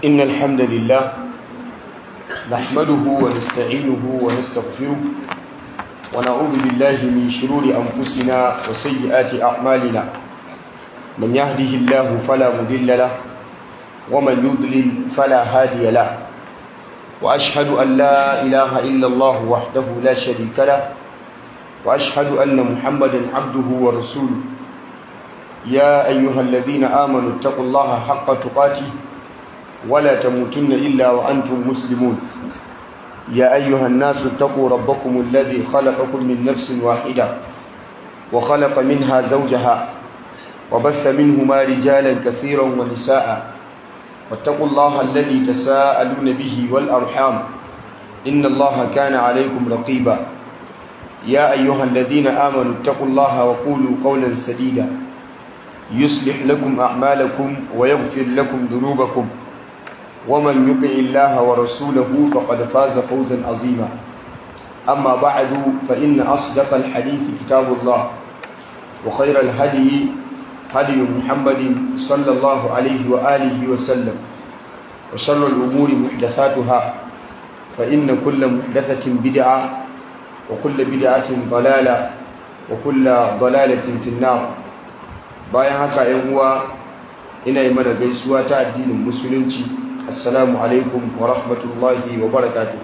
إن الحمد لله نحمده ونستعينه ونستغفره ونعوذ بالله من شرور أنفسنا وسيئات أعمالنا من يهده الله فلا مضل له ومن يضلل فلا هادي له وأشهد أن لا إله إلا الله وحده لا شريك له وأشهد أن محمدا عبده ورسوله يا أيها الذين آمنوا اتقوا الله حق تقاته ولا تموتن إلا وأنتم مسلمون يا أيها الناس اتقوا ربكم الذي خلقكم من نفس واحدة وخلق منها زوجها وبث منهما رجالا كثيرا ونساء واتقوا الله الذي تساءلون به والأرحام إن الله كان عليكم رقيبا يا أيها الذين آمنوا اتقوا الله وقولوا قولا سديدا يصلح لكم أعمالكم ويغفر لكم ذنوبكم ومن يطع الله ورسوله فقد فاز فوزا عظيما أما بعد فإن أصدق الحديث كتاب الله وخير الهدي هدي محمد صلى الله عليه وآله وسلم وشر الأمور محدثاتها فإن كل محدثة بدعة وكل بدعة ضلالة وكل ضلالة في النار bayan haka yan uwa ina yi mana gaisuwa ta addinin musulunci assalamu alaikum wa rahmatullahi wa barakatuh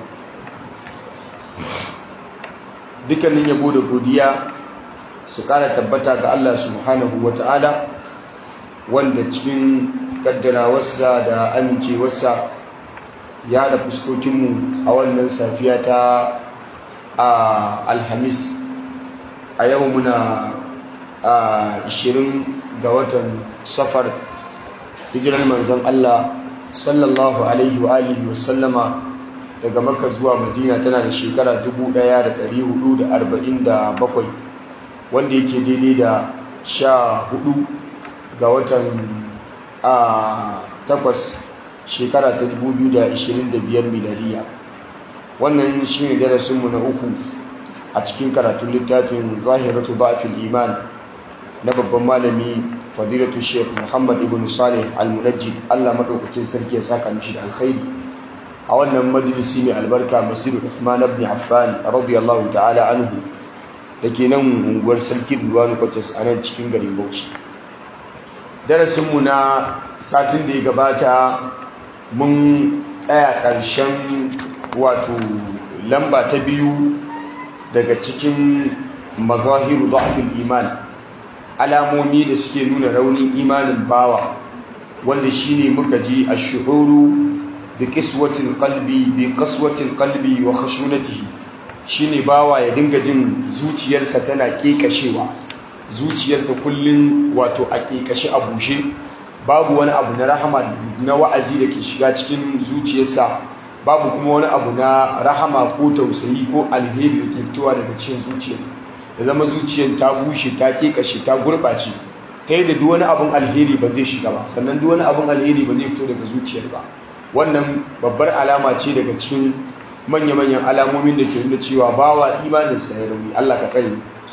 dukkanin yabo da godiya su kara tabbata ga Allah subhanahu wa ta'ala wanda cikin kaddarawarsa da amincewarsa ya da fuskokinmu a wannan safiya ta alhamis a yau muna a 20 ga watan safar hijirar manzon Allah sallallahu alaihi wa alihi wa sallama daga makka zuwa madina tana da shekara 1447 wanda yake daidai da 14 ga watan a takwas shekara ta 2025 miladiya wannan shi ne darasinmu na uku a cikin karatun littafin zahiratu ba'fil iman na babban malami fadilatu sheikh muhammad ibn salih al-munajjid allah maɗaukakin sarki ya saka mishi da alkhairi a wannan majalisi mai albarka masjidu uthman ibn affan radiyallahu ta'ala anhu da ke nan unguwar sarki duwanu kwatas a nan cikin garin bauchi darasinmu na satin da ya gabata mun tsaya ƙarshen wato lamba ta biyu daga cikin mazahiru dhafil iman alamomi da suke nuna raunin imanin bawa wanda shine muka ji ash-shuhuru bi qiswatil qalbi bi qaswatil qalbi wa khashunatihi shine bawa ya dinga jin zuciyarsa tana kekashewa zuciyarsa kullun wato a kekashe a bushe babu wani abu na rahama na wa'azi da ke shiga cikin zuciyarsa babu kuma wani abu na rahama ko tausayi ko alheri da ke fitowa daga cikin zuciyar da zama zuciyar ta bushe ta kekashe ta gurɓace ta yi da duk wani abin alheri ba zai shiga ba sannan duk wani abin alheri ba zai fito daga zuciyar ba wannan babbar alama ce daga cikin manya-manyan alamomin da ke nuna cewa bawa imaninsa ya rauni Allah ka tsare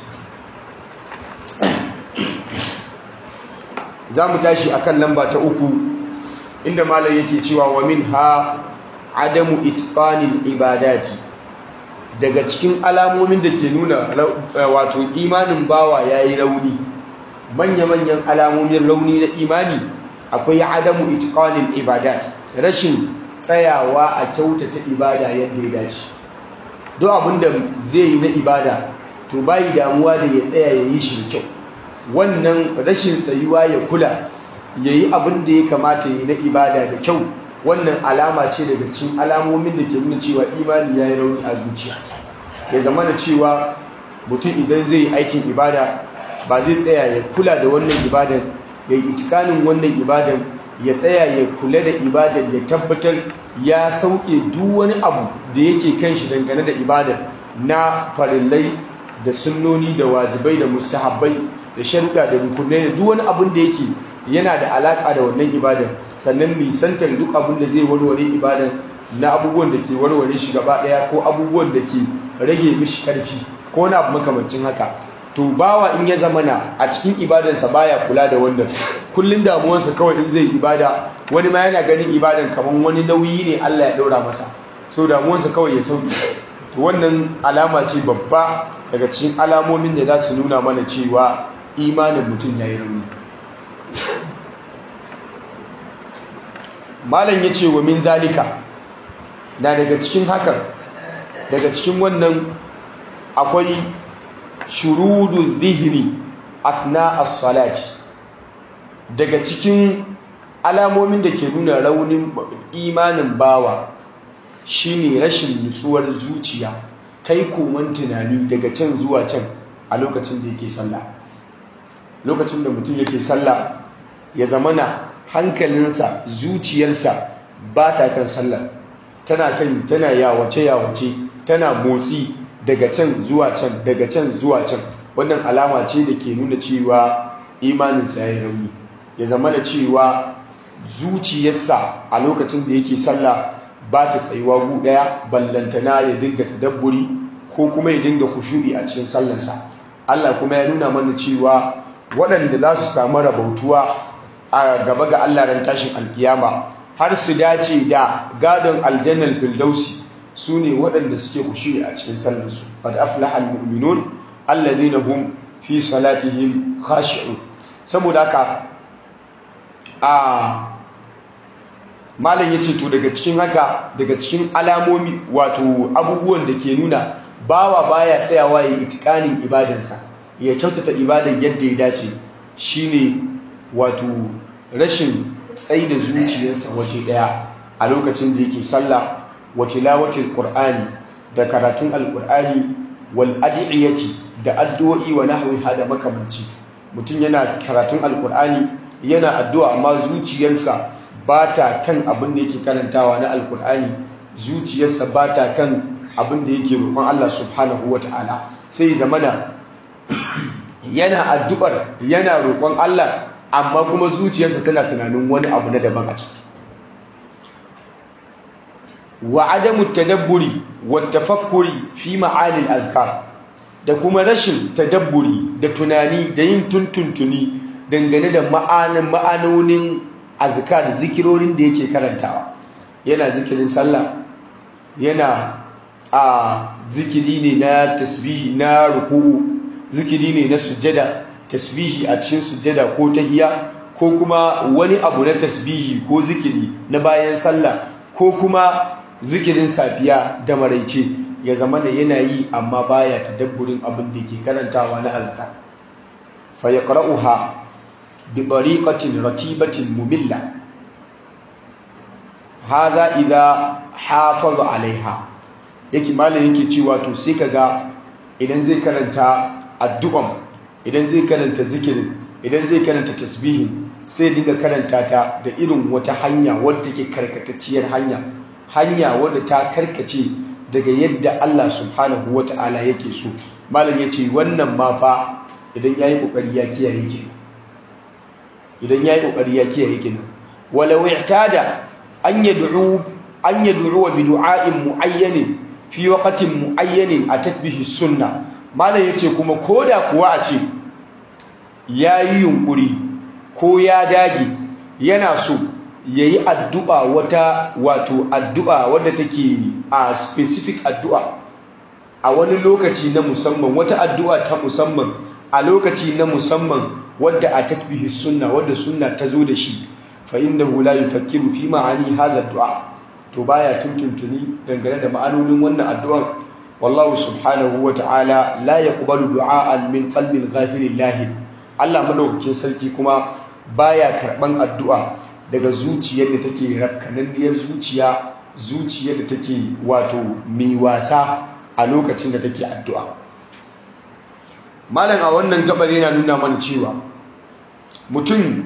za mu tashi akan lamba ta uku inda malam yake cewa wa min ha adamu itqanil ibadati daga cikin alamomin da ke nuna wato imanin bawa yayi rauni manya-manyan alamomin rauni na imani akwai adamu itqanil ibadat rashin tsayawa a kyautata ibada yadda ya dace duk abinda zai yi na ibada to bayi damuwa da ya tsaya ya yi shi kyau wannan rashin tsayuwa ya kula ya yi abin da ya kamata ya yi na ibada da kyau wannan alama ce daga cikin alamomin da ke nuna cewa imani ya yi rauni a zuciya ya zama da cewa mutum idan zai yi aikin ibada ba zai tsaya ya kula da wannan ibadan ya yi itikanin wannan ibadan ya tsaya ya kula da ibadan ya tabbatar ya sauke duk wani abu da yake kan shi dangane da ibadan na farillai da sunnoni da wajibai da mustahabbai da sharuɗa da rukunai da duk wani abin da yake yana da alaƙa da wannan ibadan sannan nisantar duk abin da zai warware ibadan na abubuwan da ke warware shi gaba ɗaya ko abubuwan da ke rage mishi ƙarfi ko na abu makamancin haka to bawa in ya zamana a cikin ibadansa baya kula da wanda kullun damuwarsa kawai in zai ibada wani ma yana ganin ibadan kamar wani nauyi ne Allah ya ɗaura masa so damuwarsa kawai ya sauki to wannan alama ce babba daga cikin alamomin da za su nuna mana cewa imanin mutum ya yi rauni malam ya ce wa min zalika na daga cikin hakan daga cikin wannan akwai shurudu zihiri afna as-salati daga cikin alamomin da ke nuna raunin imanin bawa shine rashin nutsuwar zuciya kai koman tunani daga can zuwa can a lokacin da yake sallah lokacin da mutum yake sallah ya zamana hankalinsa zuciyarsa ba ta kan sallah tana kan tana yawace yawace tana motsi daga can zuwa can daga can zuwa can wannan alama ce da ke nuna cewa imaninsa ya yi rauni ya zama da cewa zuciyarsa a lokacin da yake sallah ba ta tsayuwa gu ɗaya ballantana ya dinga tadabburi ko kuma ya dinga kushu'i a cikin sallarsa Allah kuma ya nuna mana cewa waɗanda za su samu rabautuwa a gaba ga Allah ran tashin alkiyama har su dace da gadon aljannar firdausi su ne waɗanda suke kushu'i a cikin sallarsu qad aflaha almu'minun alladhina hum fi salatihim khashi'un saboda haka a malam ya ce to daga cikin haka daga cikin alamomi wato abubuwan da ke nuna bawa baya tsayawa ya itikanin ibadansa ya kyautata ibadan yadda ya dace shine wato rashin tsayi da zuciyarsa waje daya a lokacin da yake sallah wa tilawatil qur'ani da karatun alqur'ani wal ad'iyati da addu'o'i wa nahwi hada makamanci mutum yana karatun alqur'ani yana addu'a amma zuciyarsa ba ta kan abin da yake karantawa na alkur'ani zuciyarsa ba ta kan abin da yake roƙon Allah subhanahu wa ta'ala sai zamana yana addu'ar yana roƙon Allah amma kuma zuciyarsa tana tunanin wani abu na daban a ciki wa adamu tadabburi wa tafakkuri fi ma'anil azkar da kuma rashin tadabburi da tunani da yin tuntuntuni dangane da ma'anin ma'anonin azkar zikirorin da yake karantawa yana zikirin sallah yana a zikiri ne na tasbihi na ruku'u zikiri ne na sujjada tasbihi a cikin sujjada ko tahiya ko kuma wani abu na tasbihi ko zikiri na bayan sallah ko kuma zikirin safiya da maraice ya zama da yana yi amma baya tadabburin abin da yake karantawa na azkar fa yaqra'uha بطريقة رتيبة مملة هذا إذا حافظ عليها yake malam yake cewa to sai kaga idan zai karanta addu'an idan zai karanta zikirin idan zai karanta tasbihin sai dinga karanta ta da irin wata hanya wadda take karkatacciyar hanya hanya wadda ta karkace daga yadda Allah subhanahu wata'ala yake so malam yace wannan ma fa idan yayi kokari ya kiyaye kenan idan ya yi ƙoƙari ya kiyaye kenan walau i'tada an yad'u an yad'u bi du'a'in mu'ayyanin fi waqtin mu'ayyanin atat bihi sunna malam yace kuma koda kuwa a ce yayi yunkuri ko ya dage yana so yayi addu'a wata wato addu'a wadda take a specific addu'a a wani lokaci na musamman wata addu'a ta musamman a lokaci na musamman wadda a tatbihi sunna wadda sunna ta zo da shi fa innahu la yufakkiru fi ma'ani hadha du'a to baya tuntuntuni dangane da ma'anonin wannan addu'ar wallahu subhanahu wa ta'ala la yaqbalu du'a'an min qalbin ghafilin lahi Allah madaukakin sarki kuma baya karban addu'a daga zuciyar da take rakkananniyar zuciya zuciyar da take wato mai wasa a lokacin da take addu'a malam a wannan gabar yana nuna mana cewa mutum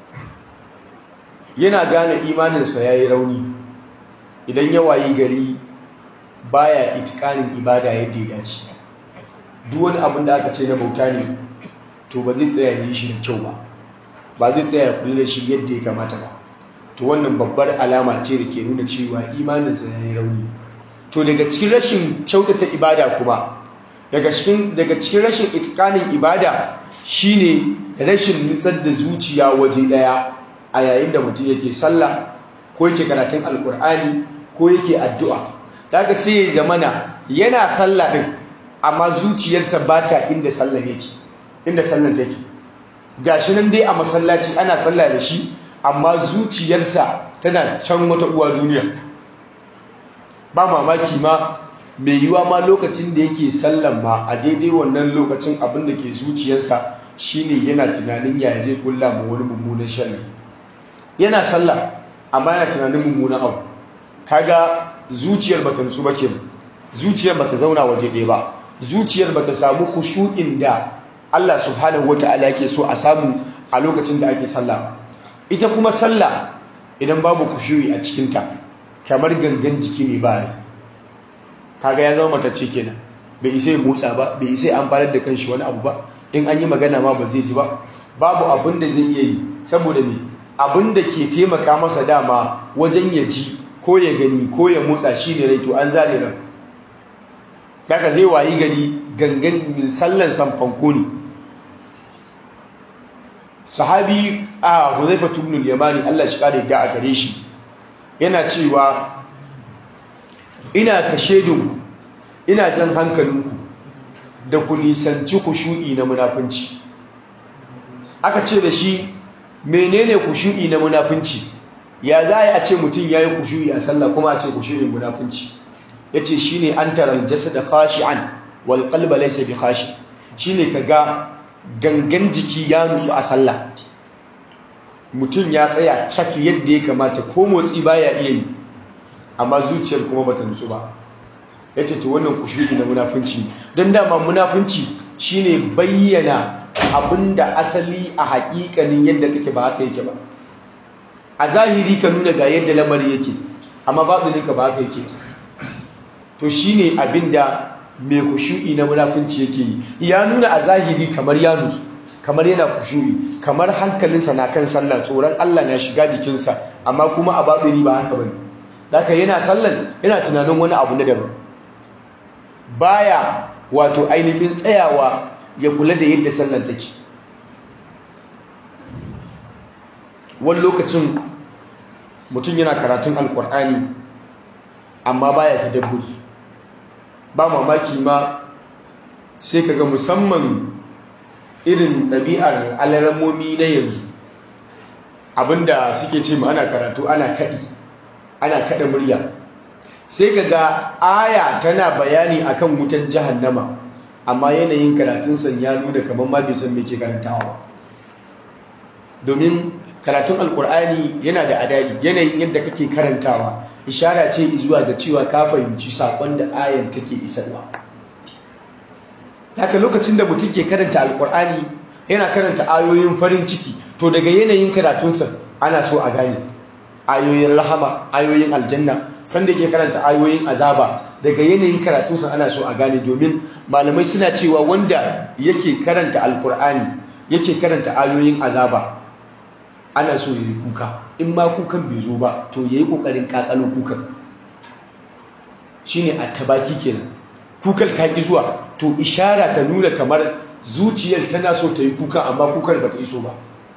yana gane imaninsa ya yi rauni idan ya wayi gari baya itikanin ibada yadda ya dace duk wani abin da aka ce na bauta ne to ba zai tsaya yi shi da kyau ba ba zai tsaya ya kula da shi yadda ya kamata ba to wannan babbar alama ce da ke nuna cewa imaninsa ya yi rauni to daga cikin rashin kyautata ibada kuma daga cikin daga cikin rashin itikanin ibada shine rashin nitsar da zuciya waje daya a yayin da mutum yake sallah ko yake karatun alkur'ani ko yake addu'a daga sai ya zamana yana sallah din amma zuciyarsa ba ta inda sallan yake inda sallan take gashi nan dai a masallaci ana sallah da shi amma zuciyarsa tana can wata uwa duniya ba mamaki ma mai yiwa ma lokacin da yake sallan ma a daidai wannan lokacin abin da ke zuciyarsa shine yana tunanin yaya zai kulla ma wani mummunan sharri yana sallah amma yana tunanin mummunan abu kaga zuciyar bata nutsu ba kenan zuciyar bata zauna waje ɗaya ba zuciyar bata samu khushu'in da Allah subhanahu wata'ala yake so a samu a lokacin da ake sallah ita kuma sallah idan babu khushu'i a cikin ta kamar gangan jiki ne ba kaga ya zama matacce kenan bai isa ya motsa ba bai isa ya amfanar da kanshi wani abu ba in an yi magana ma ba zai ji ba babu abin da zai iya yi saboda me abin da ke taimaka masa dama wajen ya ji ko ya gani ko ya motsa shi ne rai to an zare ran daga zai wayi gari gangan sallan sanfanko ne sahabi a huzaifa tubnul yamani Allah shi kare da a gare shi yana cewa ina kashe dinku ina jan hankalinku da ku nisanci kushu'i na munafunci aka ce da shi menene kushu'i na munafunci ya za a ce mutum ya yi kushu'i a sallah kuma a ce kushu'in munafunci ya ce shi ne an tarar jasada khashi'an wal qalba laysa bi khashi shi ne ka ga gangan jiki ya nutsu a sallah mutum ya tsaya cak yadda ya kamata ko motsi baya iya yi amma zuciyar kuma bata nutsu ba ya ce to wannan kushu'i na munafunci don dama munafunci shine bayyana abinda asali a haƙiƙanin yadda kake ba haka yake ba a zahiri ka nuna ga yadda lamari yake amma baɗininka ba haka yake to shine abinda mai kushu'i na munafunci yake yi ya nuna a zahiri kamar ya nutsu kamar yana kushu'i kamar hankalinsa na kan sallah tsoron Allah na shiga jikinsa amma kuma a baɗini ba haka bane haka yana sallan yana tunanin wani abu na daban baya wato ainihin tsayawa ya kula da yadda sallan take wani lokacin mutum yana karatun alkur'ani amma baya tadabburi ba mamaki ma sai kaga musamman irin ɗabi'ar alaramomi na yanzu abinda suke ce ma ana karatu ana kaɗi ana kaɗa murya sai kaga aya tana bayani akan wutan jahannama amma yanayin karatunsa ya nuna kamar ma bai san me ke karantawa domin karatun alkur'ani yana da adadi yanayin yadda kake karantawa ishara ce zuwa ga cewa ka fahimci sakon da ayan take isarwa haka lokacin da mutum ke karanta alkur'ani yana karanta ayoyin farin ciki to daga yanayin karatunsa ana so a gane ayoyin rahama ayoyin aljanna sanda ke karanta ayoyin azaba daga yanayin karatunsa ana so a gane domin malamai suna cewa wanda yake karanta alkur'ani yake karanta ayoyin azaba ana so ya yi kuka in ma kukan bai zo ba to ya yi ƙoƙarin ƙaƙalo kukan shi ne a tabaki kenan kukar ta ƙi zuwa to ishara ta nuna kamar zuciyar tana so ta yi kuka amma kukar ba ta iso ba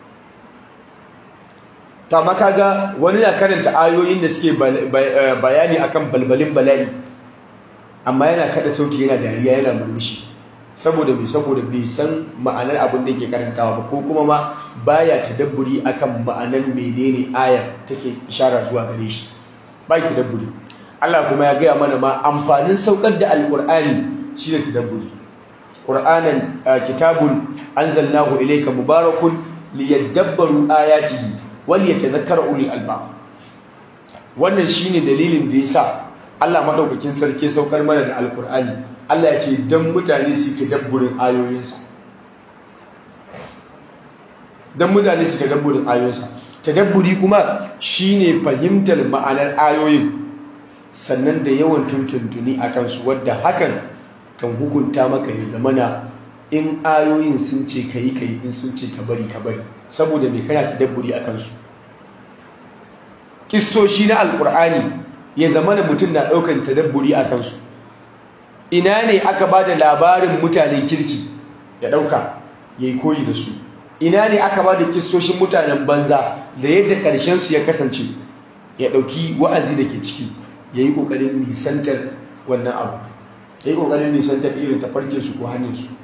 ta makaga wani na karanta ayoyin da suke bayani akan balbalin bala'i amma yana kada sauti yana dariya yana murmushi saboda bai saboda bai san ma'anar abin da yake karantawa ba ko kuma ma baya tadabburi akan ma'anar menene ayar take ishara zuwa gare shi ba tadabburi Allah kuma ya gaya mana ma amfanin saukar da alqur'ani shine tadabburi qur'anan kitabun anzalnahu ilayka mubarakun liyadabbaru ayatihi wal yatadhakkara ulul albab wannan shine dalilin da yasa Allah madaukakin sarki saukar mana da alqur'ani Allah ya ce don mutane su tadabburin ayoyinsa don mutane su tadabburin ayoyinsa tadabburi kuma shine fahimtar ma'anar ayoyin sannan da yawan tuntuntuni a kansu wadda hakan kan hukunta maka ya zamana in ayoyin sun ce ka yi ka yi in sun ce ka bari ka bari saboda mai kana tadabburi a kansu kissoshi na alkur'ani ya zamana mutum na ɗaukan tadabburi a kansu ina ne aka ba da labarin mutanen kirki ya ɗauka ya yi koyi da su ina ne aka ba da kistoshin mutanen banza da yadda ƙarshensu ya kasance ya ɗauki wa'azi da ke ciki ya yi ƙoƙarin nisantar wannan abu ya yi ƙoƙarin nisantar irin tafarkinsu ko hanyarsu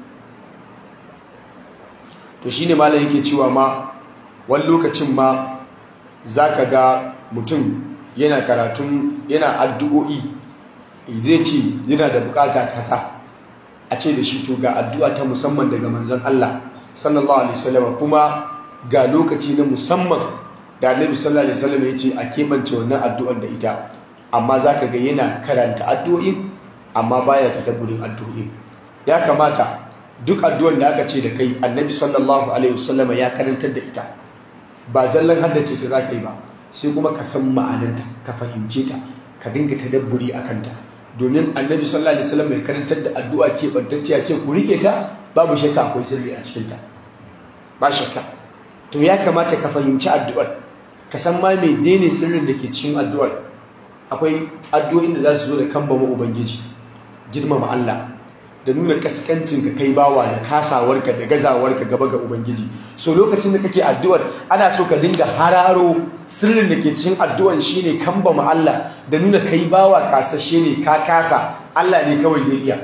to shi ne malam yake cewa ma wani lokacin ma za ka ga mutum yana karatun yana addu'o'i zai ce yana da bukata kasa a ce da shi to ga addu'a ta musamman daga manzon Allah sallallahu alaihi wasallam kuma ga lokaci na musamman da Annabi sallallahu alaihi wasallam ya ce a kebance wannan addu'ar da ita amma zaka ga yana karanta addu'o'in amma baya tadabburin addu'o'in ya kamata duk addu'ar da aka ce da kai Annabi sallallahu alaihi wasallam ya karantar da ita ba zallan haddace ta zaka yi ba sai kuma ka san ma'ananta ka fahimce ta ka dinga tadabburi akan ta domin annabi sallallahu alaihi wasallam mai karantar da addu'a ke bantacciya ce ku rike ta babu shakka akwai sirri a cikin ta ba shakka to ya kamata ka fahimci addu'ar ka san ma mai dene sirrin da ke cikin addu'ar akwai addu'o'in da za su zo da kambama ubangiji girmama Allah da nuna kaskancin ka kai bawa da kasawarka da gazawarka gaba ga ubangiji so lokacin da kake addu'ar ana so ka dinga hararo sirrin da ke cikin addu'ar shine kambama Allah da nuna kai bawa kasashe ne ka kasa Allah ne kawai zai iya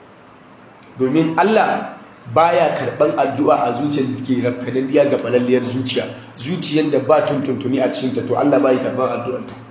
domin Allah baya karban addu'a a zuciyar da ke rafkananniya ga balalliyar zuciya zuciyar da ba tuntuntuni a cikin ta to Allah bai karban addu'ar ta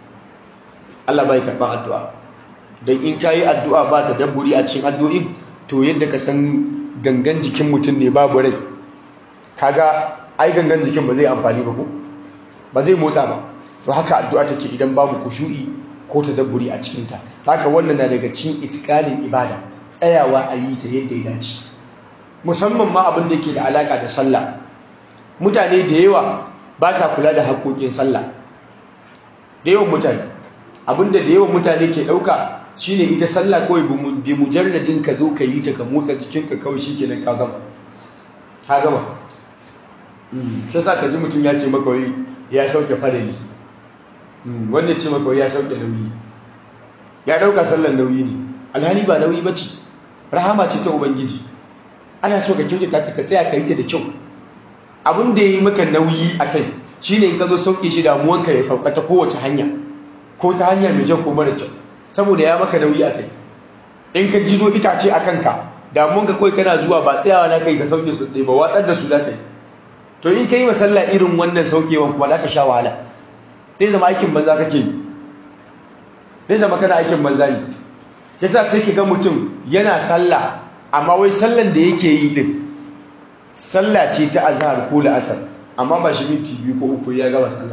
Allah bai karban addu'a don in ka yi addu'a ba ta dabburi a cikin addu'in to yadda ka san gangan jikin mutum ne babu rai kaga ai gangan jikin ba zai amfani ba ko ba zai motsa ba to haka addu'a take idan babu kushu'i ko ta dabburi a cikinta haka wannan na daga cikin itikalin ibada tsayawa a yi ta yadda ya dace musamman ma abin da yake da alaka da sallah mutane da yawa ba sa kula da haƙoƙin sallah da yawan mutane abinda da yawan mutane ke ɗauka shine ita sallah kawai bi mujalladin ka zo ka yi ta ka motsa jikinka kawai shikenan ka gama ka gama shi sa ka ji mutum ya ce maka wai ya sauke farali wanda ce maka wai ya sauke nauyi ya ɗauka sallar nauyi ne alhali ba nauyi ba ce rahama ce ta ubangiji ana so ka kyautata ta ka tsaya ka yi ta da kyau abin da ya yi maka nauyi a kai shine in ka zo sauke shi damuwanka ya sauka ta kowace hanya ko ta hanyar mai kyau ko mara kyau saboda ya maka nauyi a kai in ka jido itace a kanka damun ka kawai kana zuwa ba tsayawa na kai ka sauke su ɗaya ba watsar da su da kai to in ka yi masalla irin wannan saukewan kuma za ka sha wahala zai zama aikin banza kake yi zai zama kana aikin banza ne yasa sai ka ga mutum yana sallah amma wai sallan da yake yi din sallah ce ta azhar ko la'asar amma ba shi minti biyu ko uku ya gama sallah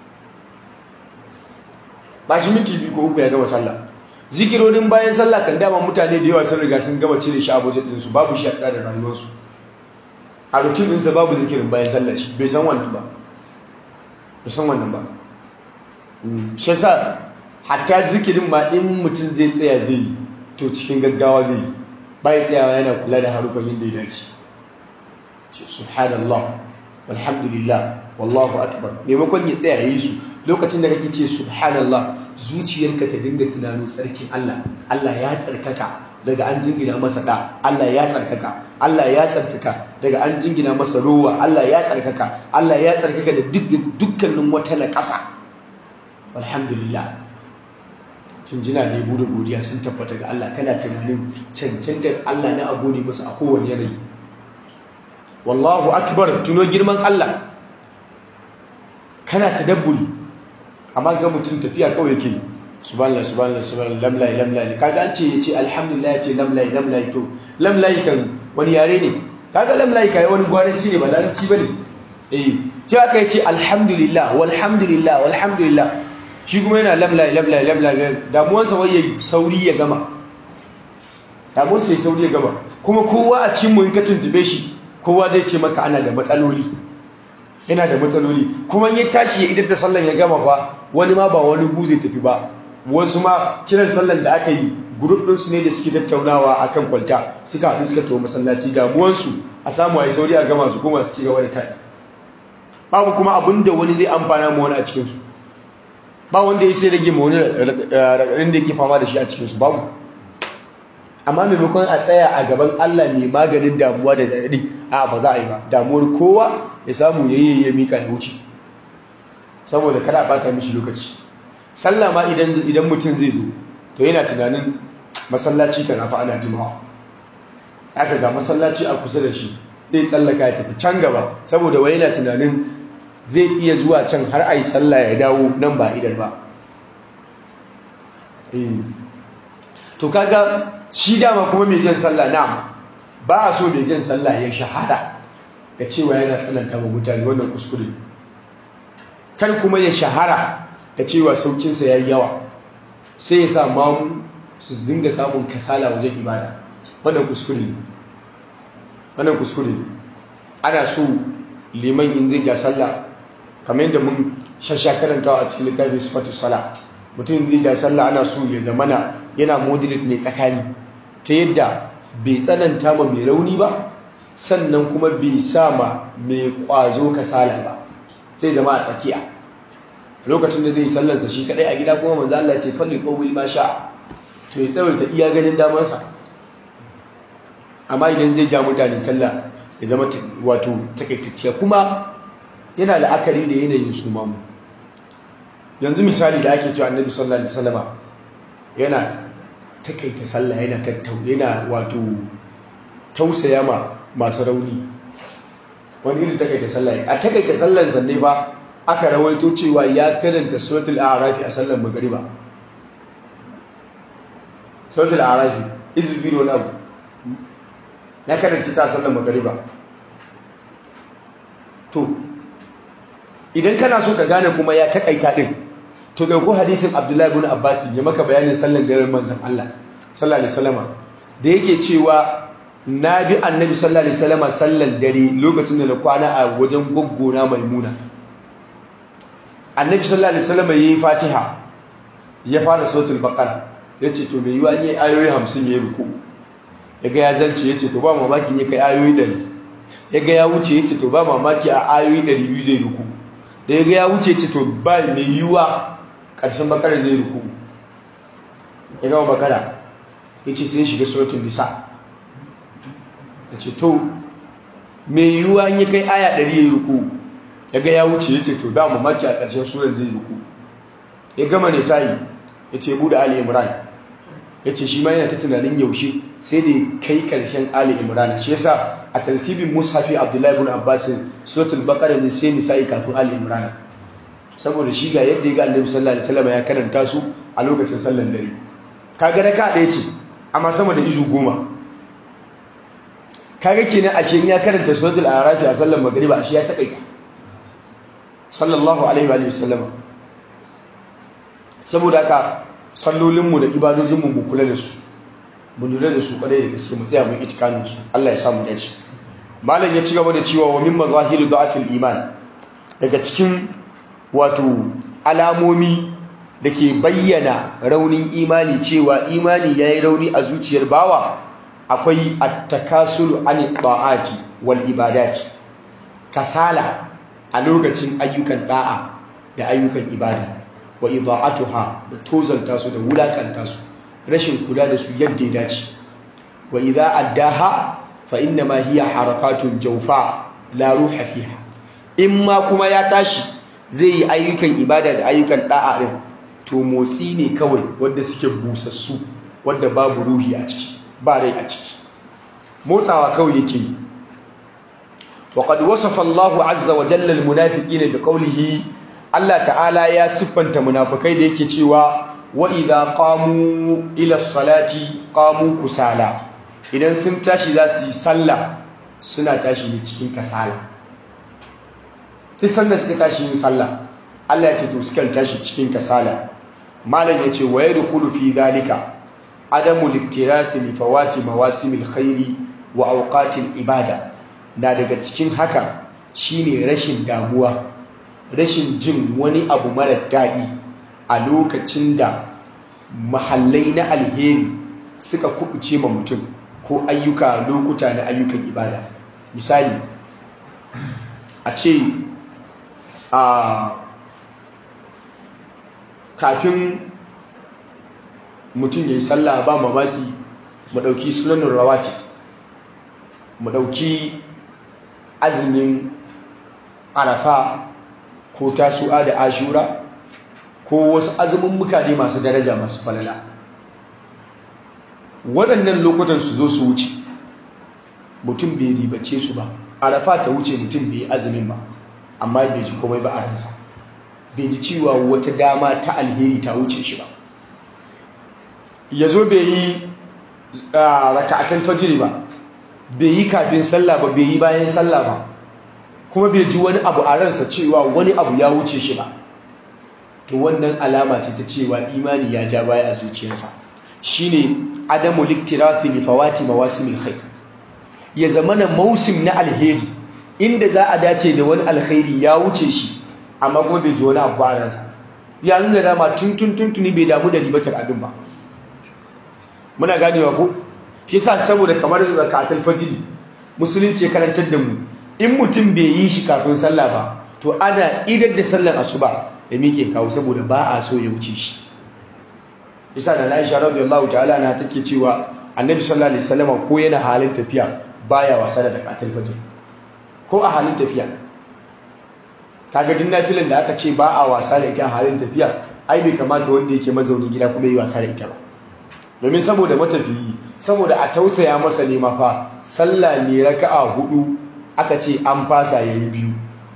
ba shi minti biyu ko uku ya gama sallah zikirorin bayan sallah kan dama mutane da yawa sun riga sun gama cire shi a budget ɗinsu babu shi a tsarin rayuwarsu a rutin ɗinsa babu zikirin bayan sallah shi bai san wannan ba bai san wannan ba shi yasa hatta zikirin ma in mutum zai tsaya zai yi to cikin gaggawa zai yi bai tsayawa yana kula da harufan yadda ya dace subhanallah walhamdulillah wallahu akbar maimakon ya tsaya yi su lokacin da kake ce subhanallah zuciyarka ta dinga tunano tsarkin Allah Allah ya tsarkaka daga an jingina masa da Allah ya tsarkaka Allah ya tsarkaka daga an jingina masa rowa Allah ya tsarkaka Allah ya tsarkaka da dukkanin wata na ƙasa alhamdulillah tunjina da yabo da godiya sun tabbata ga Allah kana tunanin cancantar Allah na a gode masa a kowane yanayi wallahu akbar tuno girman Allah kana tadabburi amma ga mutum tafiya kawai yake subhanallah subhanallah subhanallah lamlai lamlai kaga an ce yace alhamdulillah yace lamlai lamlai to lamlai kan wani yare ne kaga lamlai kai wani gwaranci ne ba larabci bane eh sai aka yace alhamdulillah walhamdulillah walhamdulillah shi kuma yana lamlai lamlai lamlai damuwarsa wai yayi sauri ya gama damuwarsa yayi sauri ya gama kuma kowa a cikin mu in ka tuntube shi kowa zai ce maka ana da matsaloli yana da matsaloli kuma ya tashi ya idar da sallan ya gama ba wani ma ba wani gu zai tafi ba wasu ma kiran sallan da aka yi grup ɗinsu ne da suke tattaunawa a kan kwalta suka haɗu suka tawo masallaci damuwansu a samu a yi sauri a gama su kuma su ci gaba da taɗi babu kuma abin da wani zai amfana ma wani a cikinsu ba wanda ya sai rage ma wani raɗaɗin da yake fama da shi a cikinsu babu amma maimakon a tsaya a gaban Allah mai maganin damuwa da daɗi a ba za a yi ba damuwar kowa ya samu ya yi ya mika ya wuce saboda kada a bata mishi lokaci sallah ma idan mutum zai zo to yana tunanin masallaci kan afa ana jimawa aka ga masallaci a kusa da shi zai tsallaka ya tafi can gaba saboda wai yana tunanin zai iya zuwa can har a yi sallah ya dawo nan ba idan ba to kaga shi dama kuma mai jan sallah na ba a so mai jan sallah ya shahara ga cewa yana tsananta wa mutane wannan kuskure kar kuma ya shahara da cewa saukinsa ya yi yawa sai ya sa mamu su dinga samun kasala wajen ibada wannan kuskure ne wannan kuskure ne ana so liman in zai ja sallah kamar yadda mun shasha karantawa a cikin littafin sifatu sala mutum zai ja sallah ana so ya zamana yana moderate ne tsakani ta yadda bai tsananta ma mai rauni ba sannan kuma bai sa ma mai kwazo kasala ba sai zama a tsakiya lokacin da zai sallansa shi kadai a gida kuma manzo Allah ya ce falli qawil ma sha to ya tsawaita iya ganin damarsa amma idan zai ja mutane sallah ya zama wato takaitacciya kuma yana la'akari da yanayin su mamu yanzu misali da ake cewa annabi sallallahu alaihi wasallama yana takaita sallah yana tattau yana wato tausaya ma masu rauni wani irin takaita sallah a takaita sallar zanne ba aka rawaito cewa ya karanta suratul a'rafi a sallar magriba suratul a'rafi izbi wani abu ya karanta ta sallar magriba to idan kana so ka gane kuma ya takaita din to dauko hadisin Abdullahi ibn Abbas ya maka bayanin sallar daren manzon Allah sallallahu alaihi wasallama da yake cewa na bi annabi sallallahu alaihi wasallama sallar dare lokacin da na kwana a wajen goggona maimuna annabi sallallahu alaihi wasallama yayi Fatiha ya fara suratul baqara yace to me yiwa ne ayoyi 50 yayi ruku yaga ya zance yace to ba mamaki ne kai ayoyi 100 yaga ya wuce yace to ba mamaki a ayoyi 200 zai ruku da yaga ya wuce yace to ba me yiwa ƙarshen bakara zai ruku ya gama bakara ya ce sai shiga suratun nisa ya ce to mai yiwuwa yi kai aya ɗari ya yi ruku ya ga ya wuce ya ce to da mamaki a ƙarshen surar zai ruku ya gama nisa'i ya ce buɗe ali imran ya ce shi ma yana ta tunanin yaushe sai da kai ƙarshen ali imran shi yasa a tartibin mushafi abdullahi ibn abbas suratul baqara ne sai nisa'i kafin ali imran saboda shi ga yadda ya ga annabi sallallahu alaihi wasallam ya karanta su a lokacin sallar dare kaga raka ɗaya ce amma sama da izu goma kaga kenan ashe ya karanta suratul a'raf a sallar magriba ashe ya takaita sallallahu alaihi wa sallam saboda haka sallolin mu da ibadojin mu mu kula da su mu lura da su kwarai da gaske mu tsaya mu itikanin su Allah ya samu dace malam ya ci gaba da cewa wa min mazahiru da'afil iman daga cikin wato alamomi da ke bayyana raunin imani cewa imani ya yi rauni a zuciyar bawa akwai attakasulu an ta'ati wal ibadati kasala a lokacin ayyukan da'a da ayyukan ibada wa ida'atuha da tozalta su da wulakanta su rashin kula da su yadda ya dace wa idza addaha fa inna ma hiya harakatun jawfa la ruha fiha in ma kuma ya tashi zai yi ayyukan ibada da ayyukan da'a din to motsi ne kawai wanda suke busassu wanda babu ruhi a ciki ba rai a ciki motsawa kawai yake yi وقد وصف الله عز وجل المنافقين بقوله Allah ta'ala ya siffanta munafikai da yake cewa wa idza qamu ila salati qamu kusala idan sun tashi za su yi sallah suna tashi ne cikin kasala duk sanda suka tashi yin sallah Allah ya ce to suka tashi cikin kasala malam ya ce wa yadkhulu fi dhalika adamu liktirathi li fawati mawasimil khairi wa awqatil ibada na daga cikin haka shine rashin damuwa rashin jin wani abu mara daɗi a lokacin da mahallai na alheri suka kubuce ma mutum ko ayyuka lokuta na ayyukan ibada misali a ce a kafin mutum ya yi sallah ba mamaki mu ɗauki sunanin rawati mu ɗauki azumin arafa ko tasu'a da ashura ko wasu azumin mukane masu daraja masu falala waɗannan lokutan su zo su wuce mutum bai ribace su ba arafa ta wuce mutum bai azumin ba amma bai ji komai ba a ransa bai ji cewa wata dama ta alheri ta wuce shi ba ya zo bai yi raka'atan fajiri ba bai yi kafin sallah ba bai yi bayan sallah ba kuma bai ji wani abu a ransa cewa wani abu ya wuce shi ba to wannan alama ce ta cewa imani ya ja baya a zuciyarsa shine adamu liktirathi li fawati mawasimil khair ya zamana mausim na alheri inda za a dace da wani alkhairi ya wuce shi amma kuma bai ji wani abu a ransa ya nuna dama tun tun tun tuni bai damu da ribatar abin ba muna ganewa ko shi yasa saboda kamar zakatul fajr musulunci karantar da mu in mutum bai yi shi kafin sallah ba to ana idar da sallar asuba da mike kawo saboda ba a so ya wuce shi isa da Aisha radiyallahu ta'ala na take cewa Annabi sallallahu alaihi wasallam ko yana halin tafiya baya wasa da zakatul fajr ko a halin tafiya kaga din nafilin da aka ce ba a wasa da ita a halin tafiya ai bai kamata wanda yake mazaunin gida kuma yi wasa da ita ba domin saboda matafiyi saboda a tausaya masa ne ma fa sallah ne raka'a hudu aka ce an fasa yayi biyu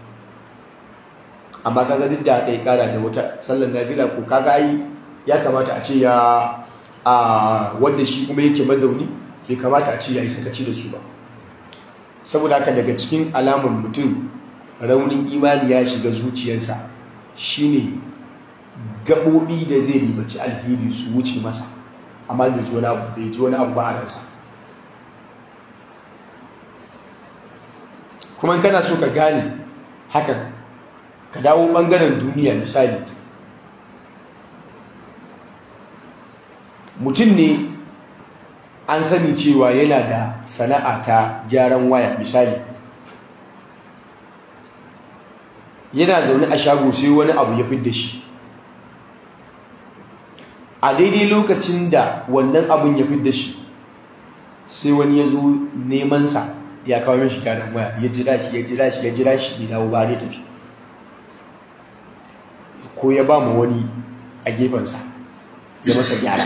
amma kaga duk da kai kara da wata sallar nafila ko kaga ai ya kamata a ce ya a wanda shi kuma yake mazauni bai kamata a ce yayi sakaci da su ba saboda haka daga cikin alamar mutum raunin imani ya shiga zuciyarsa shine gaɓoɓi da zai ribaci alheri su wuce masa amma bai ji wani abu bai ji wani abu ba a ransa kuma kana so ka gane hakan ka dawo ɓangaren duniya misali mutum ne an sani cewa yana da sana'a ta gyaran waya misali yana zaune a shago sai wani abu ya fidda shi a daidai lokacin da wannan abin ya fidda shi sai wani ya zo nemansa ya kawo mashi gyaran waya ya jira shi ya jira shi ya jira shi bai dawo ba ne tafi ko ya ba mu wani a gefensa ya masa gyara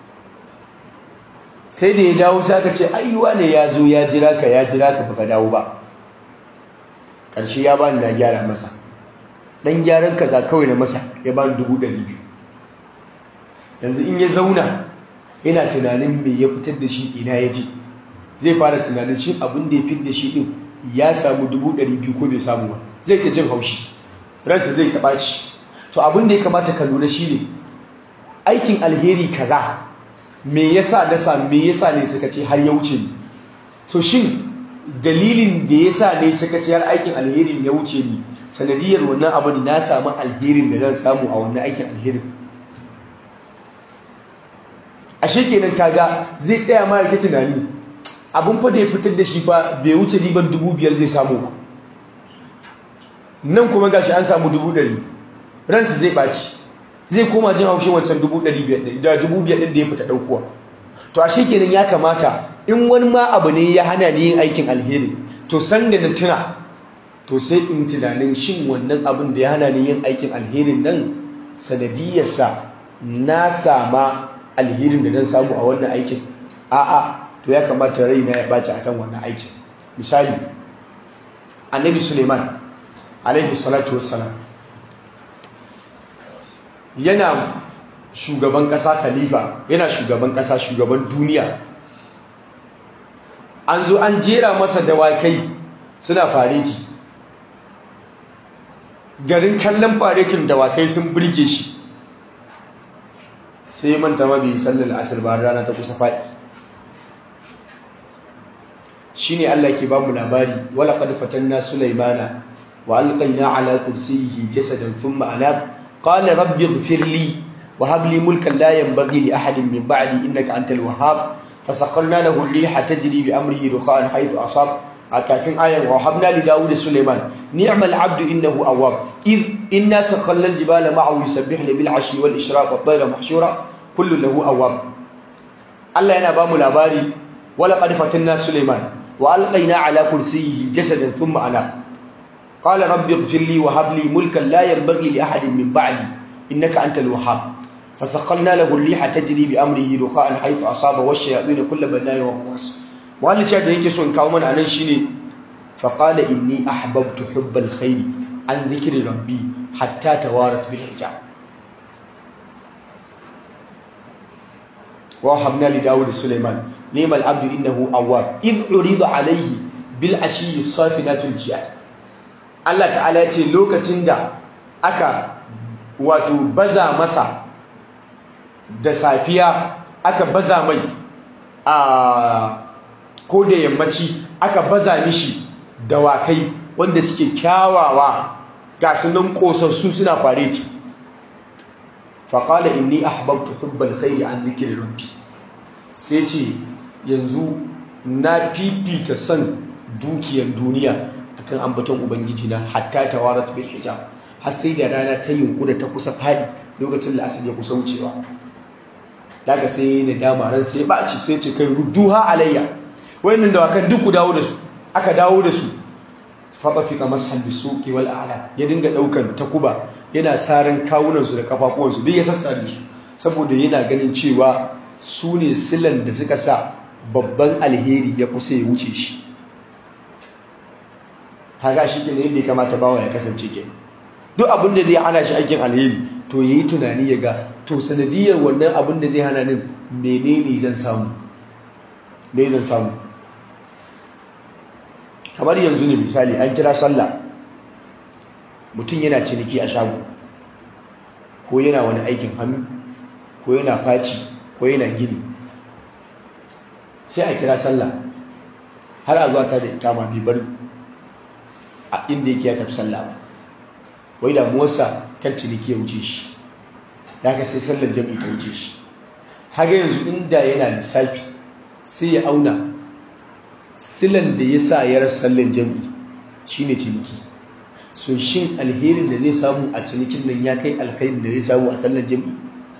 sai da ya dawo sai aka ce ayyuwa ne ya zo ya jira ka ya jira ka baka dawo ba ƙarshe ya bani na gyara masa ɗan gyaran kaza kawai na masa ya bani dubu ɗari biyu yanzu in ya zauna yana tunanin me ya fitar da shi ina ya ji zai fara tunanin shi abin da ya fitar da shi ɗin ya samu dubu ɗari biyu ko bai samu ba zai ta jin haushi ransa zai taɓa shi to abin da ya kamata ka lura shi ne aikin alheri kaza me yasa na sa me yasa ne suka ce har ya wuce ni so shin dalilin da yasa ne suka ce har aikin alherin ya wuce ni sanadiyar wannan abin na samu alherin da zan samu a wannan aikin alherin ashe kenan kaga zai tsaya ma yake tunani abin fa da ya fitar da shi fa bai wuce riban dubu biyar zai samu ba nan kuma gashi an samu dubu ɗari ransa zai ɓaci zai koma jin haushin wancan dubu ɗari biyar da dubu biyar ɗin da ya fita ɗaukuwa to ashe kenan ya kamata in wani ma abu ne ya hana ni yin aikin alheri to san da na tuna to sai in tunanin shin wannan abin da ya hana ni yin aikin alherin nan sanadiyarsa na sama alherin da zan samu a wannan aikin a'a to ya kamata raina ya ɓaci akan wannan aikin misali annabi suleiman alaihi salatu wassalam yana shugaban ƙasa khalifa yana shugaban ƙasa shugaban duniya an zo an jera masa dawakai suna fareti garin kallon faretin dawakai sun birge shi sai manta ma bai sallar asir ba rana ta kusa faɗi shine Allah ke bamu labari wala qad fatanna sulaymana wa alqayna ala kursiyyi jasadan thumma anab qala rabbi ighfir li wa hab li mulkan la yanbaghi li ahadin min ba'di innaka antal wahhab fasaqalna lahu ar-riha tajri bi amrihi rukhan haythu asab akafin ayan wa habna li daud sulaiman ni'mal abdu innahu awwab id inna sakhalla al-jibala ma'ahu yusabbihna bil 'ashi wal ishraq wat tayra mahshura kullu lahu awwab Allah yana ba mu labari wala qad fatanna Sulaiman wa alqayna ala kursiyyihi jasadan thumma ana qala rabbi ighfir li wa hab li mulkan la yanbaghi li ahadin min ba'di innaka antal wahhab فسخرنا له الريح تجري بأمره رخاء حيث أصاب والشياطين كل بناء وغواص wani cewa da yake son kawo mana anan shine faqala inni ahbabtu hubbal khair an zikri rabbi hatta tawarat bil hijab wa habna li daud sulaiman nimal abdu innahu awwab id urida alayhi bil ashi safinatul jiyad Allah ta'ala ya ce lokacin da aka wato baza masa da safiya aka baza mai a ko da yammaci aka baza mishi dawakai wanda suke kyawawa ga sunan kosassu suna fareti faƙala inni ahbabtu hubbal khairi an zikri rabbi sai ce yanzu na fifita son dukiyar duniya akan ambaton ubangiji na hatta tawarat bil hijab har sai da rana ta yunkura ta kusa fadi lokacin da asali ya kusa wucewa daga sai da dama ran sai ba ci sai ce kai rudduha alayya wayannan dawakan duk ku dawo da su aka dawo da su fatafika mashan bisuqi wal a'la ya dinga daukan takuba yana saran kawunan su da kafafuwan su duk ya sassare su saboda yana ganin cewa su ne silan da suka sa babban alheri ya kusa ya wuce shi kaga shi ke ne yadda ya kamata bawa ya kasance ke duk abin da zai hana shi aikin alheri to yayi tunani ya ga to sanadiyar wannan abin da zai hana nin menene zan samu me zan samu kamar yanzu ne misali an kira sallah mutum yana ciniki a shago ko yana wani aikin hannu ko yana faci ko yana gini sai a kira sallah har a zuwa ta da ikama bai bar a inda yake ya tafi sallah ba wai damuwarsa kan ciniki ya wuce shi da ka sai sallar jami'i ta wuce shi haka yanzu inda yana lissafi sai ya auna silan da ya sa ya rasa sallar jami'i shine ciniki so shin alherin da zai samu a cinikin nan ya kai alkhairin da zai samu a sallar jami'i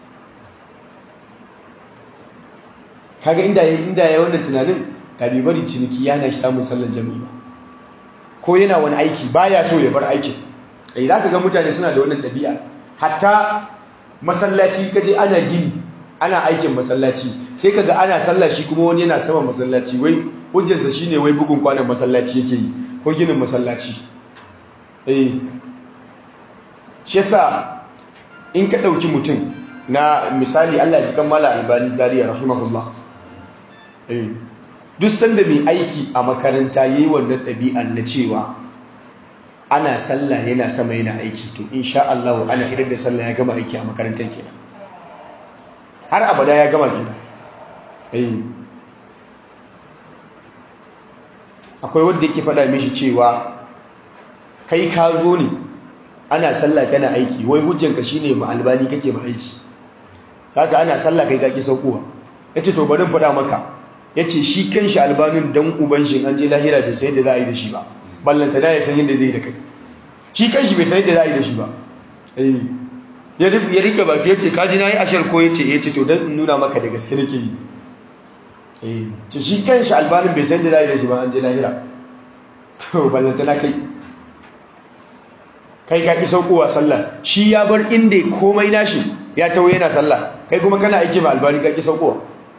kaga inda ya inda ya wannan tunanin ka bai bari ciniki yana shi samun sallar jami'i ba ko yana wani aiki baya so ya bar aikin eh zaka ga mutane suna da wannan ɗabi'a hatta masallaci kaje ana gini ana aikin masallaci sai kaga ana sallah shi kuma wani yana sama masallaci wai hujjarsa shine wai bugun kwanan masallaci yake yi ko ginin masallaci eh shi yasa in ka dauki mutum na misali Allah ji kan mala albani zariya rahimahullah eh duk sanda mai aiki a makaranta yayi wannan ɗabi'an na cewa ana sallah yana sama yana aiki to insha Allah ana idan da sallah ya gama aiki a makarantar kenan har abada ya gama kenan eh akwai wanda yake faɗa mishi cewa kai ka zo ne ana sallah kana aiki wai hujjanka shine ma albani kake ma aiki haka ana sallah kai kake saukowa yace to bari faɗa maka yace shi kanshi albanin dan uban shi an je lahira bai san yadda za a yi da shi ba ballanta da ya san yadda zai yi da kai shi kanshi bai san yadda za a yi da shi ba eh ya rike baki yace ka ji nayi ashar ko yace yace to dan nuna maka da gaske nake yi eh to shi kanshi albanin bai san yadda za a yi da shi ba an je lahira to ballanta na kai kai ka ki saukowa sallah shi ya bar inda komai nashi ya tawo yana sallah kai kuma kana aiki ma albani ka ki saukowa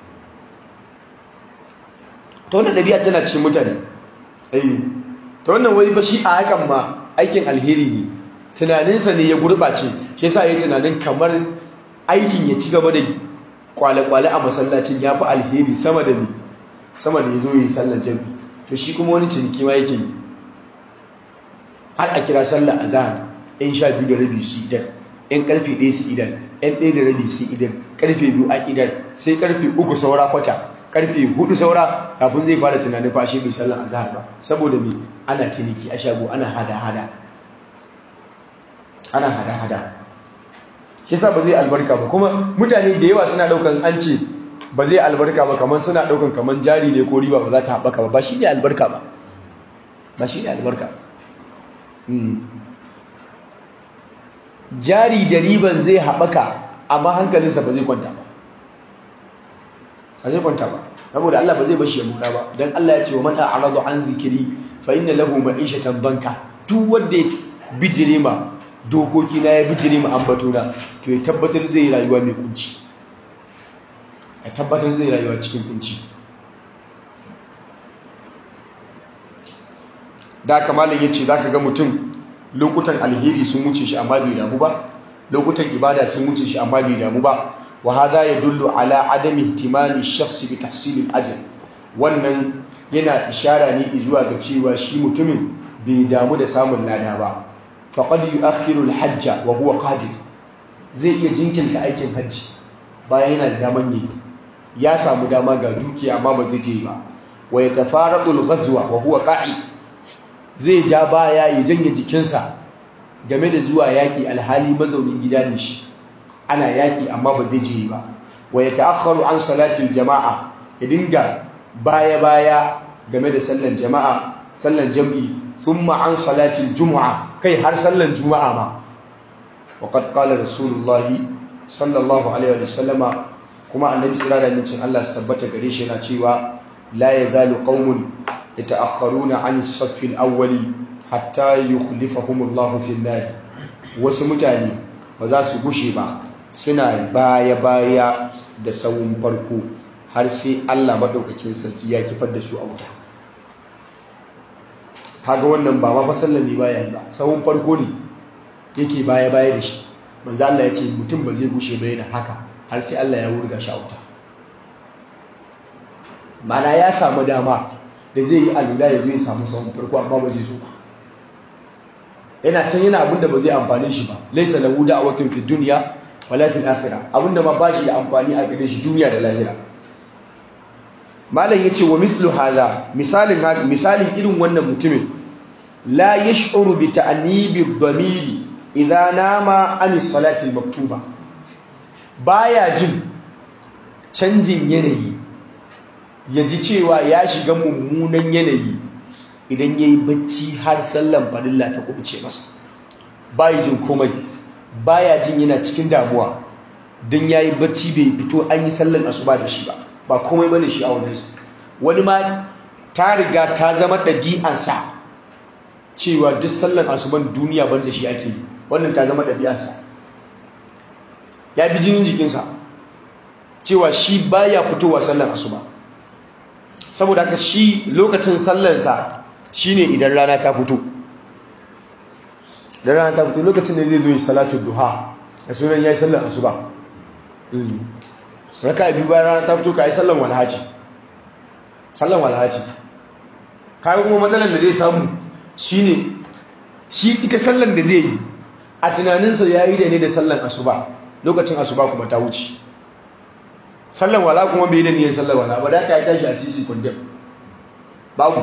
to wannan dabi'a tana cikin mutane eh to wannan wai ba shi a hakan ma aikin alheri ne tunaninsa ne ya gurbace shi yasa yayi tunanin kamar aikin ya ci gaba da kwale-kwale a masallacin ya fi alheri sama da ni sama da ya zo yi sallar jami'i to shi kuma wani ciniki ma yake yi har a kira sallah a zahar yan sha biyu da rabi su idan yan karfe ɗaya su idan yan ɗaya da rabi su idan karfe biyu a idan sai karfe uku saura kwata karfe hudu saura kafin zai fara tunanin fashe bai sallan a zahar ba saboda me ana ciniki a shago ana hada-hada ana hada-hada shi sa ba zai albarka ba kuma mutane da yawa suna ɗaukan an ce ba zai albarka ba kamar suna ɗaukan kamar jari ne ko riba ba za ta haɓaka ba ba shi ne albarka ba ba shi ne albarka jari da riban zai haɓaka amma hankalinsa ba zai kwanta ba ba zai kwanta ba saboda Allah ba zai bashi ya mura ba dan Allah ya ce wa man a'radu an zikiri fa inna lahu ma'ishatan banka duk wanda ya bijire ma dokoki na ya bijire ma ambato na to ya tabbatar zai rayuwa mai kunci ya tabbatar zai rayuwa cikin kunci da kamalin yace zaka ga mutum lokutan alheri sun wuce shi amma bai damu ba lokutan ibada sun wuce shi amma bai damu ba wa hadha yadullu ala adami ihtimami ash-shakhs bi tahsil al-ajr wannan yana ishara ne zuwa ga cewa shi mutumin bai damu da samun lada ba faqad yu'akhiru al-hajj wa huwa qadir zai iya jinkirta aikin hajji bayan yana da daman yi ya samu dama ga dukiya amma ba zai je ba wa yatafaraqu al-ghazwa wa huwa qa'id zai ja baya ya janye jikinsa game da zuwa yaƙi alhali mazaunin gida ne shi ana yaƙi amma ba zai je ba wa ya ta'akharu an salatin jama'a ya dinga baya-baya game da sallan jama'a sallan jam'i thumma an salatin juma'a kai har sallan juma'a ma wa qad qala rasulullah sallallahu alaihi wa sallama kuma annabi sallallahu alaihi wasallam Allah su tabbata gare shi yana cewa la yazalu qaumun يتأخرون عن الصف الأول حتى يخلفهم الله في النار wasu mutane ba za su gushe ba suna baya-baya da sawun farko har sai Allah maɗaukakin sarki ya kifar da su a wuta haga wannan ba ma fasallami baya ba sawun farko ne yake baya-baya da shi manzo Allah ya ce mutum ba zai gushe ba yana haka har sai Allah ya wurga shi a wuta mana ya samu dama da zai yi alula ya zo ya samu sahun farko amma ba zai so ba yana can yana abinda ba zai amfani shi ba laisa lahu da'watun fi dunya wala fil akhirah abinda ma ba shi da amfani a gare shi duniya da lahira malam yace wa mithlu hadha misalin misalin irin wannan mutumin la yash'uru bi ta'nibi dhamiri idza nama an salati al-maktuba baya jin canjin yanayi ya ji cewa ya shiga mummunan yanayi idan ya yi bacci har sallan farilla ta kubuce masa bayi jin komai baya jin yana cikin damuwa don ya yi bacci bai fito an yi sallan asuba da shi ba ba komai bane shi a wajensa wani ma ta riga ta zama ɗabi'ansa cewa duk sallan asuban duniya ban da shi ake yi wannan ta zama ɗabi'ansa ya bi jinin jikinsa cewa shi baya fitowa sallan asuba saboda haka shi lokacin sallarsa shine idan rana ta fito idan rana ta fito lokacin da zai zo yi salatu duha da sunan yayi sallar asuba raka biyu bayan rana ta fito ka yi sallar walhaji sallar walhaji kayan kuma matsalar da zai samu shine shi ita sallar da zai yi a tunaninsa ya yi da ne da sallar asuba lokacin asuba kuma ta wuce sallan wala kuma bai da niyyar sallan wala ba da ka yi tashi a sisi kundin babu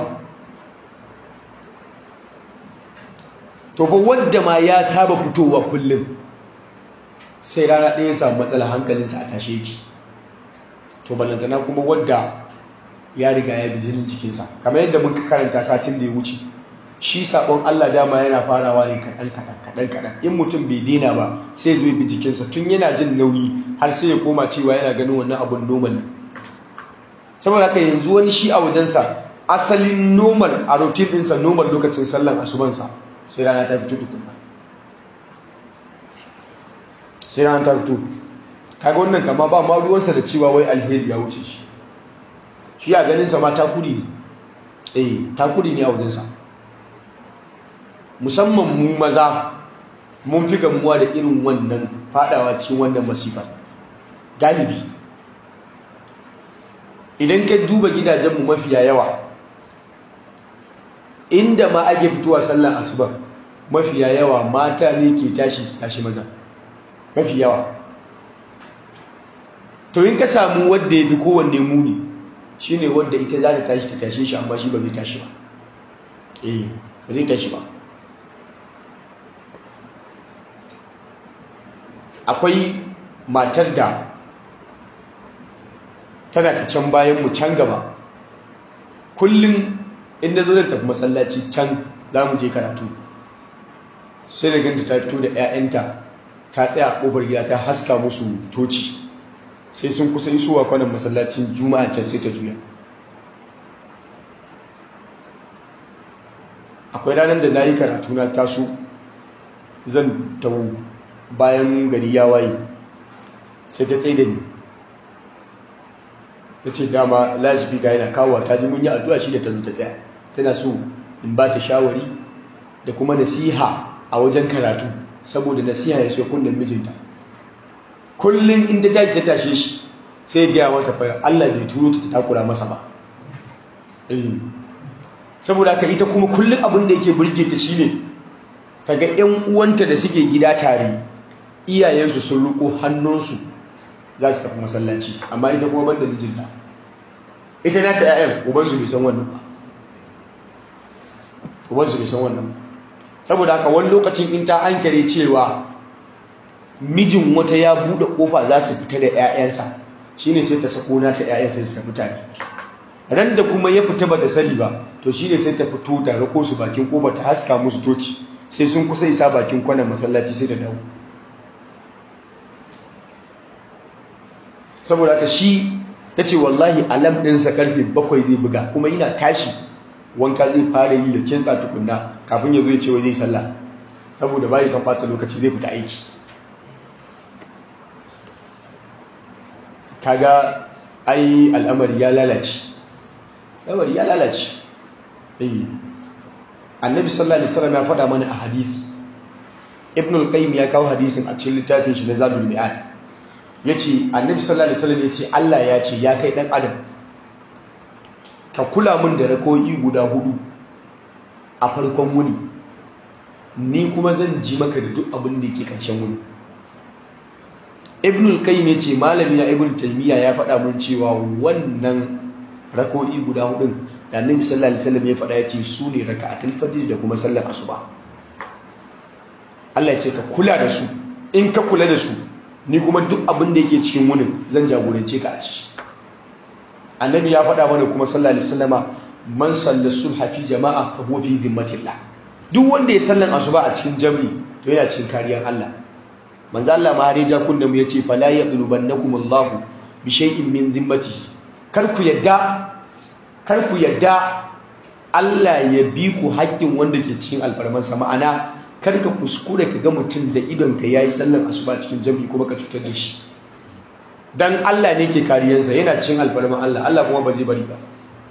to ba wanda ma ya saba fitowa kullum sai rana ɗaya samu matsala hankalinsa a tashe ki to ballantana kuma wadda ya riga ya bi jinin jikinsa kamar yadda muka karanta satin da ya wuce shi sabon Allah dama yana farawa ne kaɗan kaɗan kaɗan kaɗan in mutum bai daina ba sai zo bi jikinsa tun yana jin nauyi har sai ya koma cewa yana ganin wannan abun normal saboda haka yanzu wani shi a wajensa asalin normal a routine ɗinsa normal lokacin sallan asubansa sai rana ta fito tukunna sai rana ta fito kaga wannan kama ba ma ruwansa da cewa wai alheri ya wuce shi shi a ganinsa ma takuri ne eh takuri ne a wajensa musamman mu maza mun fi gamuwa da irin wannan fadawa cikin wannan masifar galibi idan ka duba gidajenmu mafiya yawa inda ma ake fitowa sallan asuba mafiya yawa mata ne ke tashi su tashi maza mafi yawa to in ka samu wadda ya fi kowanne muni shine wadda ita za ta tashi ta tashe shi amma shi ba zai tashi ba eh ba zai tashi ba akwai matar da tana ta can bayan mu can gaba kullum inda zo da tafi masallaci can za mu je karatu sai da ganta ta fito da 'ya'yanta ta tsaya a ƙofar gida ta haska musu toci sai sun kusa isowa kwanan masallacin juma'a can sai ta juya akwai ranar da na yi karatu na taso zan tawo bayan gari ya waye sai ta tsaye da ni ta ce dama lajifika yana kawo ta ji mun yi addu'a shi da ta zo ta tsaya tana so in ba ta shawari da kuma nasiha a wajen karatu saboda nasiha ya shi kunnen mijinta kullum inda daji ta tashe shi sai gaya wata fa Allah bai turo ta takura masa ba saboda haka ita kuma kullum abin da yake burge ta shine ta ga ƴan uwanta da suke gida tare iyayensu sun riko hannunsu za su tafi masallaci amma ita kuma banda mijinta ita na ta ƴaƴan ubansu bai san wannan ba ubansu bai san wannan ba saboda haka wani lokacin in ta hankali cewa mijin wata ya buɗe ƙofa za su fita da 'ya'yansa shine sai ta sako na ta 'ya'yan sai su tafi tare ran da kuma ya fita ba da sani ba to shine sai ta fito ta rako su bakin ƙofa ta haska musu toci sai sun kusa isa bakin kwanan masallaci sai da dawo saboda haka shi ta ce wallahi alam ɗinsa karfe bakwai zai buga kuma yana tashi wanka zai fara yi da kinsa tukunna kafin ya zo ya ce wai zai sallah saboda bai san fata lokaci zai fita aiki kaga ai al'amari ya lalace al'amari ya lalace eh annabi sallallahu alaihi wasallam ya faɗa mana a hadisi ibn al-qayyim ya kawo hadisin a cikin littafin shi na zadul mi'ad yace annabi sallallahu alaihi wasallam yace Allah ya ce ya kai dan adam ka kula min da rakoyi guda hudu a farkon wuni ni kuma zan ji maka da duk abin da yake ƙarshen wuni ibnul qayyim yace malami na ibn taymiya ya faɗa mun cewa wannan rakoyi guda hudun da annabi sallallahu alaihi wasallam ya faɗa yace su ne raka'atul fajr da kuma sallar asuba Allah ya ce ka kula da su in ka kula da su ni kuma duk abin da yake cikin wunin zan jagorance ka a ciki annabi ya faɗa mana kuma sallallahu alaihi wasallama man salla subha fi jama'a fa huwa fi dhimmatillah duk wanda ya sallan asuba a cikin jami'i to yana cikin kariyar Allah manzo Allah ma har ja kunna mu yace fala yadlubannakum Allah bi shay'in min dhimmatihi kar ku yadda kar ku yadda Allah ya bi ku haƙƙin wanda ke cikin alfarmansa ma'ana kar ka kuskure ka ga mutum da idon ka yayi sallan asuba cikin jami'i kuma ka cutar da shi dan Allah ne ke kariyansa yana cikin alfarman Allah Allah kuma ba zai bari ba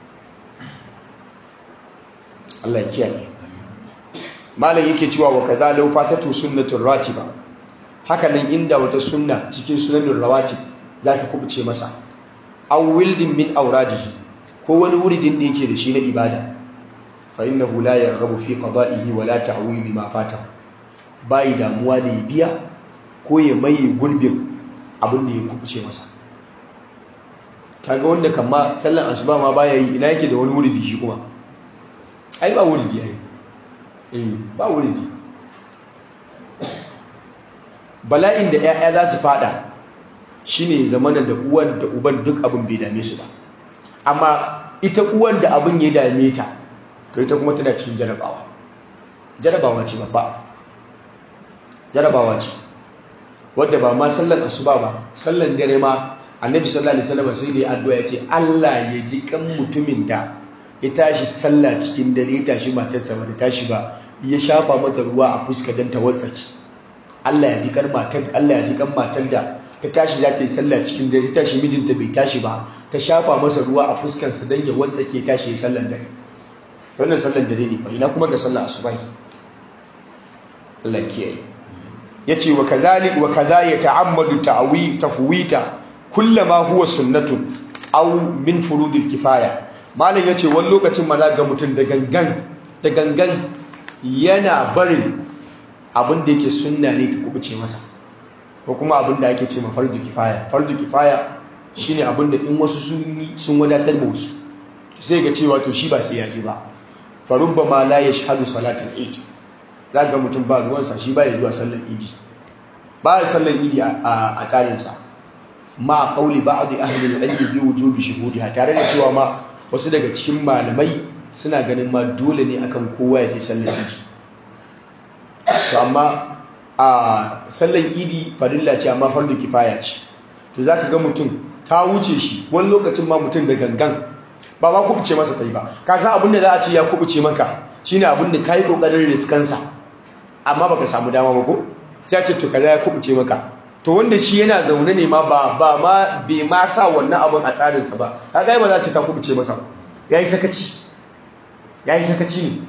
Allah ya kiyaye malam yake cewa wa kaza law fatatu sunnatur ratiba haka nan inda wata sunna cikin sunanul rawatib zaka kubuce masa aw wildin min awradihi ko wani wuridin da yake da shi na ibada fa innahu la yarghabu fi qada'ihi wa la ta'widi ma fata bai damuwa da ya biya ko ya maye gurbin abin da ya kubuce masa kaga wanda kamma sallan asuba ma baya yi ina yake da wani wuridi shi kuma ai ba wuridi ai eh ba wuridi bala'in da 'ya'ya za su fada shine zamanin da uwan da uban duk abin bai dame su ba amma ita uwan da abin ya dame ta to ita kuma tana cikin jarabawa jarabawa ce babba jarabawa ce wadda ba ma sallan asuba ba sallan dare ma annabi sallallahu alaihi wasallam sai da addu'a ya ce Allah ya ji kan mutumin da ya tashi sallah cikin dare ya tashi matarsa ba ta tashi ba ya shafa mata ruwa a fuska don ta wasaki Allah ya ji kan matar Allah ya ji kan matar da ta tashi za ta yi sallah cikin dare ta tashi mijinta bai tashi ba ta shafa masa ruwa a fuskarsa don ya wasake tashi ya sallan dare wannan sallan dare ne fa ina kuma da sallar asubahi Allah kiyaye yace wa kadhalik wa kadha yata'ammadu ta'wi tafwita kullama huwa sunnatun aw min furudil kifaya malam yace wani lokacin ma ga mutum da gangan da gangan yana barin abin da yake sunna ne ta kubuce masa ko kuma abin da ake ce ma fardu kifaya fardu kifaya shine abin da in wasu sun yi sun wadatar da wasu sai ga cewa to shi ba sai ya je ba farubba ma la yashhadu salatul eid ga mutum ba ruwansa shi ba ya zuwa sallar idi ba ya sallar idi a tsarinsa ma qauli ba'd ahli al-ilm bi wujubi shuhudiha tare da cewa ma wasu daga cikin malamai suna ganin ma dole ne akan kowa ya je sallar idi to amma a sallar idi farilla ce amma fardu kifaya ce to zaka ga mutum ta wuce shi wani lokacin ma mutum da gangan ba ma kubuce masa ta yi ba ka san abin da za a ce ya kubuce maka shine abin da kai kokarin riskansa amma baka samu dama ba ko sai a ce to kaza ya kubuce maka to wanda shi yana zaune ne ma ba ba ma bai ma sa wannan abin a tsarinsa ba kaga ba za ta ta kubuce masa yayi sakaci yayi sakaci ne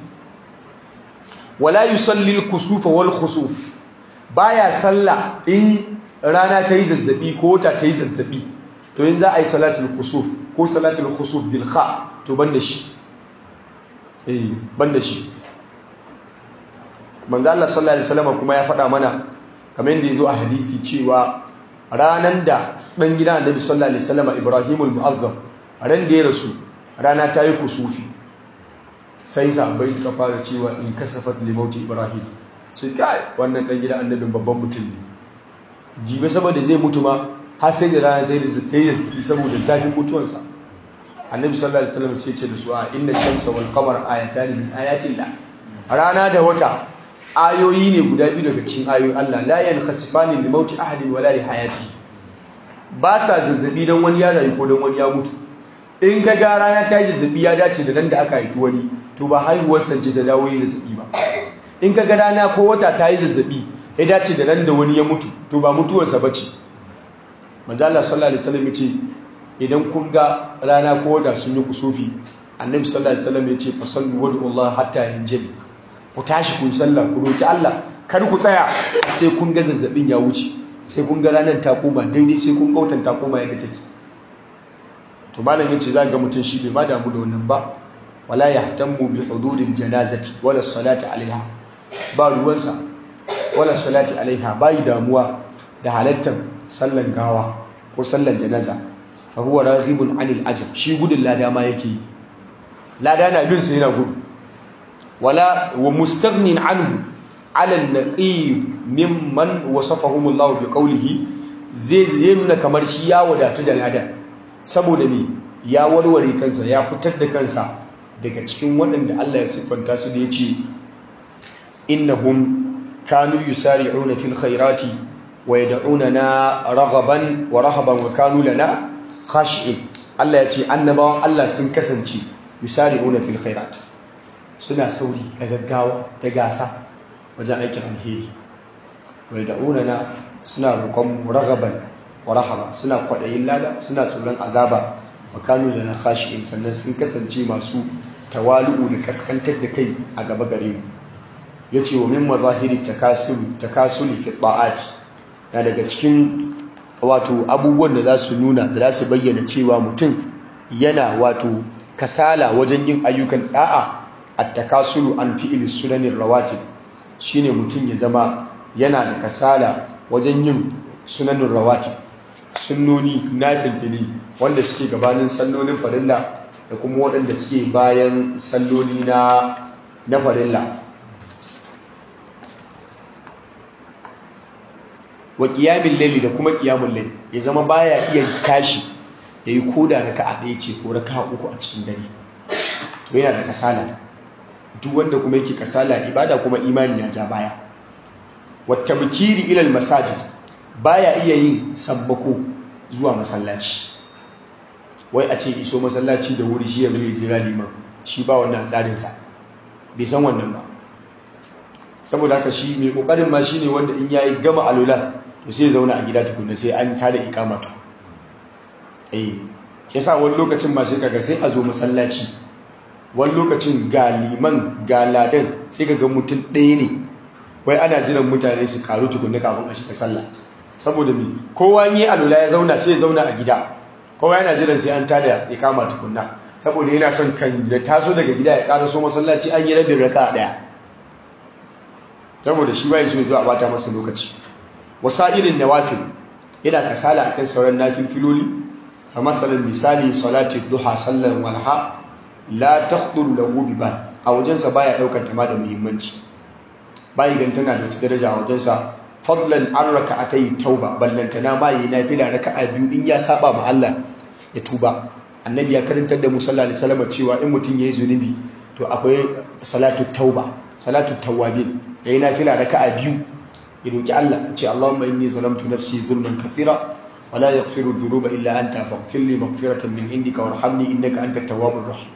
wala yusalli al-kusuf wal khusuf baya salla in rana ta yi zazzabi ko ta ta yi zazzabi to in za a yi salatul kusuf ko salatul khusuf bil kha to banda shi eh banda shi manzo Allah sallallahu alaihi wasallam kuma ya faɗa mana kamar yadda yazo a hadisi cewa ranan da dan gidan Annabi sallallahu alaihi wasallam Ibrahimul Mu'azzam ran da ya rasu rana ta yi kusufi sai sahabbai suka fara cewa in kasafat limauti Ibrahim sai kai wannan dan gidan Annabin babban mutum ne jibe saboda zai mutu ma har sai da rana ta yi saboda zafin mutuwansa annabi sallallahu alaihi wasallam sai ce da su a inna shamsa wal qamar ayatan min ayatillah rana da wata ayoyi ne guda biyu daga cikin ayoyin Allah la yankhasifani li mauti ahadin wala li hayati ba sa zazzabi dan wani ya rayu ko dan wani ya mutu in ga ga rana ta yi zazzabi ya dace da nan da aka haifi wani to ba haihuwar sance ta dawo yi zazzabi ba in ka ga rana ko wata ta yi zazzabi ya dace da nan da wani ya mutu to ba mutuwarsa bace manzo Allah sallallahu alaihi wasallam ya ce idan kun ga rana ko wata sun yi kusufi annabi sallallahu alaihi wasallam ya ce fa sallu wa Allah hatta yanjali ku tashi ku sallah ku roki Allah kar ku tsaya sai kun ga zazzabin ya wuce sai kun ga ranar ta koma daidai sai kun kautan ta koma yadda take to malam yace za ga mutum shi bai ma damu da wannan ba wala yahtammu bi huduril janazati wala salati alaiha ba ruwansa wala salati alaiha bai damuwa da halattar sallan gawa ko sallan janaza fa huwa raghibun anil ajr shi gudun lada ma yake lada na bin sa yana gudu wala wa mustaghnin anhu ala an-naqi mimman wasafahum Allah bi qawlihi zai nuna kamar shi ya wadatu da lada saboda me ya warware kansa ya fitar da kansa daga cikin waɗanda Allah ya siffanta su da yace innahum kanu yusari'una fil khairati wa yad'unana raghaban wa rahaban wa kanu lana khashi'in Allah ya ce annabawan Allah sun kasance yusari'una fil khairat suna sauri da gaggawa da gasa wajen aikin alheri wa yad'unana suna roƙon raghaban wa rahaba suna kwaɗayin lada suna tsoron azaba wa kanu lana khashi'in sannan sun kasance masu tawalu'u da kaskantar da kai a gaba gare mu yace wa min mazahiri takasulu takasuli fi ta'ati na daga cikin wato abubuwan da za su nuna da za su bayyana cewa mutum yana wato kasala wajen yin ayyukan da'a at-takasulu an fi'il sunanin rawatib shine mutum ya zama yana da kasala wajen yin sunanin rawatib sunnoni na filfili wanda suke gabanin sallolin farilla da kuma waɗanda suke bayan salloli na na farilla wa ƙiyamin laili da kuma ƙiyamun laili ya zama baya iya tashi ya yi koda raka a ɗaya ce ko raka uku a cikin dare to yana da kasala duk wanda kuma yake kasala ibada kuma imani ya ja baya wata bikiri ilal masajid baya iya yin sabbako zuwa masallaci wai a ce iso masallaci da wuri shi yanzu ya jira liman shi ba wannan tsarinsa bai san wannan ba saboda haka shi mai kokarin ma shine wanda in yayi gama alula to sai zauna a gida tukunna sai an tada ikama to eh yasa wani lokacin ma sai kaga sai a zo masallaci wani lokacin ga liman ga ladan sai kaga mutum ɗaya ne wai ana jiran mutane su karu tukunna kafin a shiga sallah saboda me kowa yi alula ya zauna sai ya zauna a gida kowa yana jiran sai an tada ikama tukunna saboda yana son kan ya taso daga gida ya karaso masallaci an yi rabin raka daya saboda shi bai so zuwa bata masa lokaci wasairin nawafil yana kasala akan sauran nafilfiloli a matsalan misali salati duha sallan walha la takhdur lahu bi bal a wajensa baya daukar ta ma da muhimmanci bai gan tana da daraja a wajensa fadlan an raka'atai tauba ballantana ma yi nafila raka'a biyu in ya saba ma Allah ya tuba annabi ya karantar da mu sallallahu alaihi wasallam cewa in mutum yayi zunubi to akwai salatu tauba salatu tawabin yayi nafila raka'a biyu ya roki Allah ya ce Allahumma inni zalamtu nafsi zulman kathira ولا يغفر الذنوب إلا أنت فاغفر لي مغفرة من عندك وارحمني إنك أنت التواب الرحيم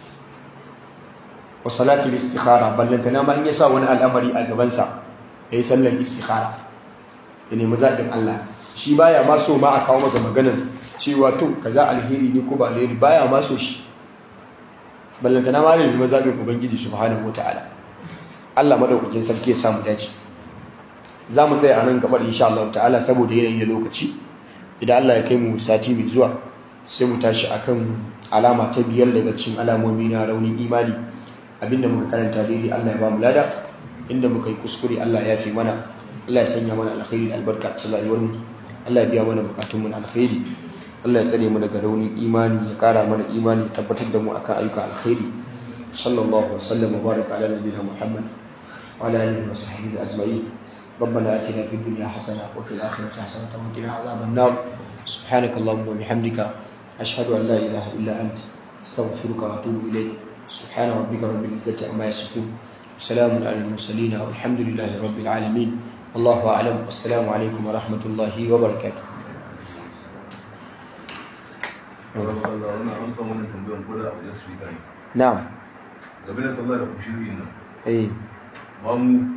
وصلاة الاستخارة بل لن تنام إن يسا وانا الأمر أقبنسا يسأل الاستخارة يعني مزاق الله shi baya ma so ma a kawo masa maganar cewa to kaza alheri ne ko ba alheri baya ma so shi ballantana ma ne mazabin ubangiji subhanahu wataala Allah madaukakin sarki ya samu dace za mu tsaya a nan gabar insha Allah ta'ala saboda yanayin lokaci idan Allah ya kai mu sati mai zuwa sai mu tashi akan alama ta biyar daga cikin alamomi na raunin imani abinda muka karanta daidai Allah ya ba mu lada inda muka yi kuskure Allah ya fi mana Allah ya sanya mana alkhairi da albarka a cikin rayuwar mu Allah ya biya mana bukatun mu na alkhairi Allah ya tsare mu daga raunin imani ya kara mana imani ya tabbatar da mu akan ayyukan alkhairi sallallahu alaihi wa sallam wa baraka ala nabiyina Muhammad wa ala alihi wa sahbihi ajma'in ربنا اتنا في الدنيا حسنه وفي الاخره حسنه وقنا عذاب النار سبحانك اللهم وبحمدك اشهد ان لا اله الا انت استغفرك واتوب اليك سبحان ربك رب العزه عما يصفون وسلام على المرسلين والحمد لله رب العالمين والله اعلم والسلام عليكم ورحمه الله وبركاته نعم game da sallah da kushiri nan ايه mamu